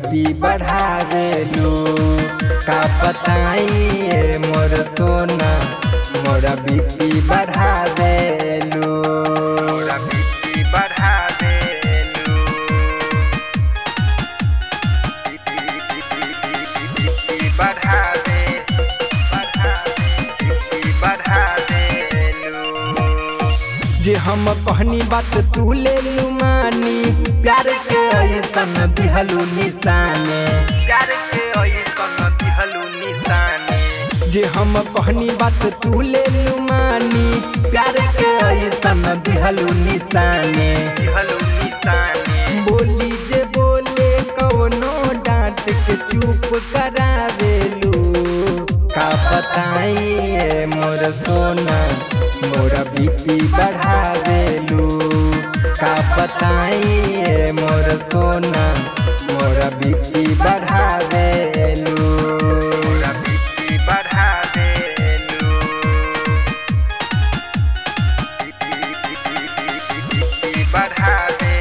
BP बढ़ावेलू का बताइए मोर सोना मोरा बीपी बढ़ावेलू मोरा बीपी बढ़ावेलू बीपी बढ़ावे बीपी बढ़ावेलू जे हम कहनी बात तू ले लू मानी प्यार के ऐसन दिहलू निशाने प्यार के ऐसन दिहलू निशाने जे हम कहनी बात तू ले लू मानी प्यार के ऐसन दिहलू निशाने दिहलू निशाने बोली जे बोले कौनो डांट के चुप करावेलू का बताइए मोर सोना मोरा बीपी बढ़ावेलू का बताइए मोर सोना मोरा बीपी बढ़ावेलू मोरा बीपी बढ़ावेलू बीपी बढ़ावे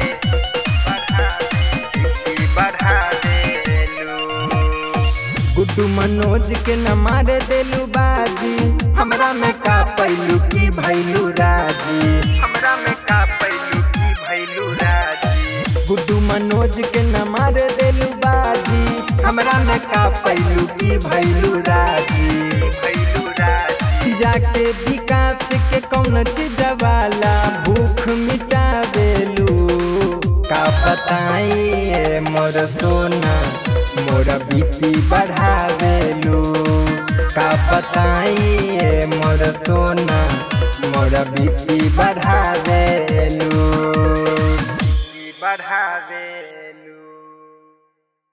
बीपी बढ़ावेलू गुड्डू मनोज के न मारे देलू बाजी हमरा में का पैलू की भैलू राजी हमरा में का पैलू की भैलू राजी गुड्डू मनोज के न मारे देलू बाजी हमरा में का पैलू की भैलू राजी भैलू राजी जाके विकास के कौन चीज वाला भूख मिटा देलू का बताइए मोर सोना मोरा बीपी बढ़ावेलू का बताइए मोर सोना मोरा बीपी बढ़ावेलू बढ़ावे